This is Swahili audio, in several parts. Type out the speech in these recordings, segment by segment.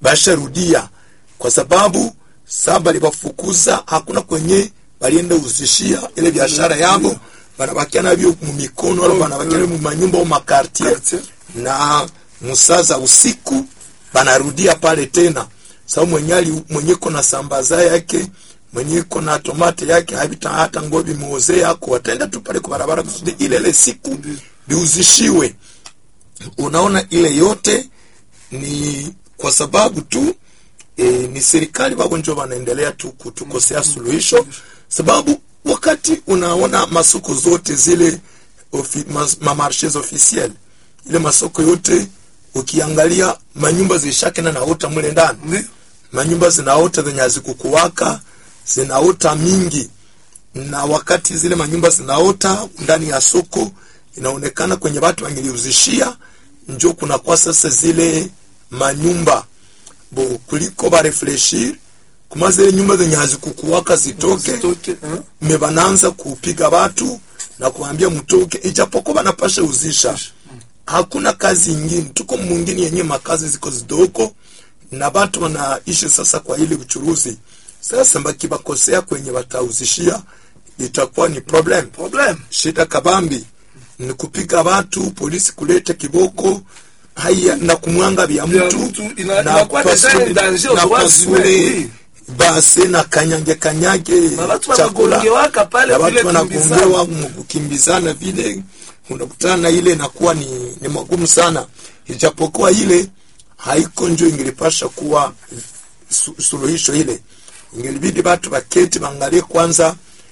basharudia kwa sababu saa balibafukuza hakuna kwenye balienda uzishia ile biashara yabo banabakia nabyo mu mikono wala banabakia mu manyumba au makartier Quartier. na musaza usiku banarudia pale tena sababu mwenye ali mwenye kona sambaza yake mwenye kona tomate yake habita hata ngobi muoze yako wataenda tu pale kwa barabara kusudi ile ile siku biuzishiwe unaona ile yote ni kwa sababu tu e, ni serikali babo njo wanaendelea tu kutukosea suluhisho sababu wakati unaona masoko zote zile ofi, mas, mamarshes officiel ile masoko yote ukiangalia manyumba zishakena naota mule ndani Ndio. manyumba zinaota zenye hazikukuwaka zinaota mingi na wakati zile manyumba zinaota ndani ya soko inaonekana kwenye watu wangeliuzishia njo kunakuwa sasa zile manyumba bo kuliko barefleshir kuma zile nyumba zenye hazikukuwaka zitoke Zitoke, eh? me banaanza kupiga watu na kuambia mtoke ijapokuwa banapasha uzisha hakuna kazi ingine tuko mwingine yenye makazi ziko zidoko na batu wanaishi sasa kwa ile uchuruzi sasa bakibakosea kwenye watauzishia itakuwa ni problem Problem. shida kabambi ni kupiga watu polisi kulete kiboko haya na kumwanga vya Vya mtu mtu, ina- na inakuwa deja pasule- ni danger na aux droits pasule humains, oui. base na kanyage kanyage Na watu chakula wanagongewaka pale na vile watu wanagongewa kimbizana. mu- kukimbizana vile unakutana na ile inakuwa ni, ni magumu sana ijapokuwa ile haiko njo ingelipasha kuwa su, suluhisho ile ingelibidi batu baketi bangalie kwanza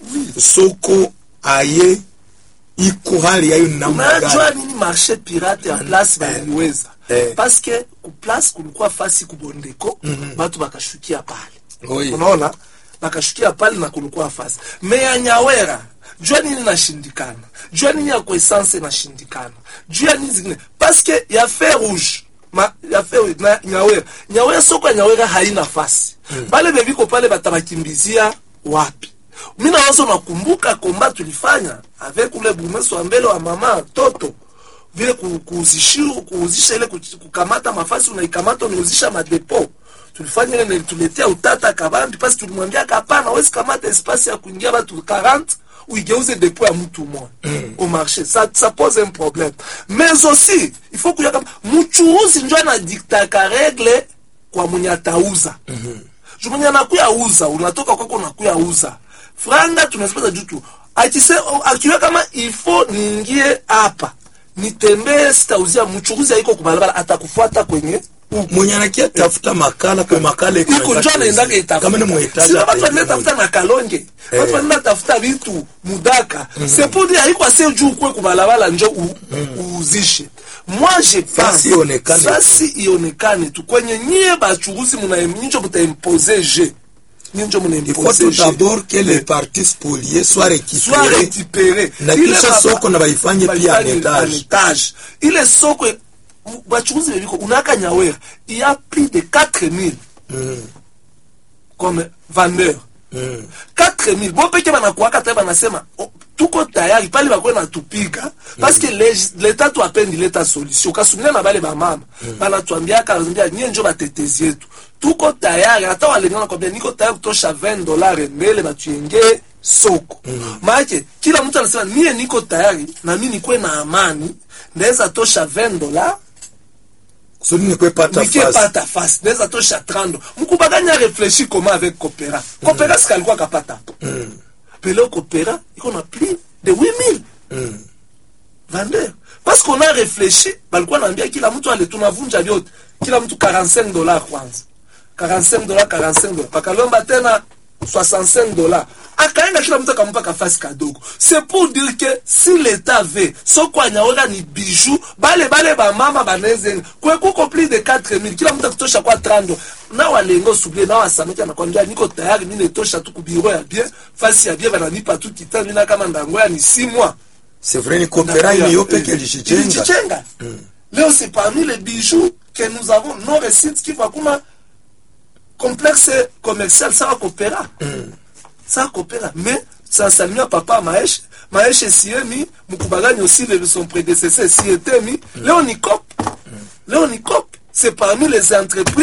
soko aye iko hali yayo ni namna unajua gani nini marché pirate ya place baliweza eh. paske ku place kulikuwa fasi kubondeko batu bakashukia pale Oi. unaona bakashukia pale na kulikuwa fasi me ya nyawera jua nini nashindikana jua nini ya kuesanse nashindikana juu ya nini zingine paske ya fe rouge ma, ya fe rouge na nyawera nyawera soko ya nyawera haina fasi bale beviko pale batabakimbizia wapi mi nawazo nakumbuka komba tulifanya avec ule burmeso wa mbele wa mama toto vile ku- kuuzishiu- kuuzisha ile kuch- kukamata mafasi unaikamata unauzisha madepo tulifanya ile nilituletea utata kabambi pasi tulimwambia kapana wezi kamata espasi ya kuingia batu 40 uigeuze depo ya mtu mmoja mm. au marché ça, ça pose un problème mais aussi il faut kuya kama mchuuzi njo anadiktaka regle kwa mwenye atauza mm-hmm. juu mwenye anakuya uza unatoka kwako unakuya uza franga tunazipata juu tu akise akiwe kama ifo niingie hapa nitembee sitauzia mchuruzi aiko kubalabala atakufuata kwenye mwenye anakia tafuta makala kwa makala iko iko njo anaendaka kama ni muhitaji sina batu ataenda wanaenda tafuta na kalonge batu wanaenda tafuta vitu mudaka c'est pour dire haiko ase juu kwe kubalabala njo u- uuzishe moi je Fasi ionekane tu. fasi ionekane tu kwenye nyie bachuruzi muna nyinjo mutaimpose je nyinjo il faut munaimpose tout je d'abord que les parties spoliées soient soit récupérées récupéré na Ile kisha baba- soko na baifanye pia en baifanye étage. en étage. ile soko mu- bachuruzi bebiko unaka nyawera il y a plus de 4000 comme vendeur Mm. 4000 bo peke banakuaka te banasema oh, tuko tayari pale bakuwe natupiga parce que leg- leta tu apendi leta solution kasumia na bale bamama banatuambiaka banatuambia nyie njo batetezi yetu tuko tayari hata walengana kwambia niko tayari kutosha 20 dolari mbele batuyenge soko maake kila mtu anasema mie niko tayari na mi nikuwe na amani ndaweza tosha 20 dolari kusudi nikwe pata nikie fasi pata fasi naweza tosha 30 mkubaganya réfléchir comment avec Copera Copera sika alikuwa kapata hapo pele Copera iko na plus de 8000 Mm. vendeur parce qu'on a réfléchi balikuwa naambia kila mtu ale tunavunja vyote kila mtu 45 dollars kwanza 45 dollars 45 dollars pakalomba tena 65 dollars akaenda kila mtu akampa kafasi kadogo c'est pour dire que si l'état veut soko anyaola ni bijou bale bale bamama baneze kwe kuko plus de 4000 kila mtu akutosha kwa 30 na walengo subie na wasameki anakwambia niko tayari mimi netosha tu kubiro ya bien fasi ya bien bananipa tu kitani na kama ndango ya ni 6 mois c'est vrai ni kopera ile yo peke ilijichenga ilijichenga leo c'est parmi les bijoux que nous avons nos recettes qui va kuma complexe commercial sawa kopera sawa kopera mais sansalimia papa maeshe maeshe siemi mukubagani aussi le son prédécesseur sietemi leo ni cop leo ni cop c'est parmi les entreprises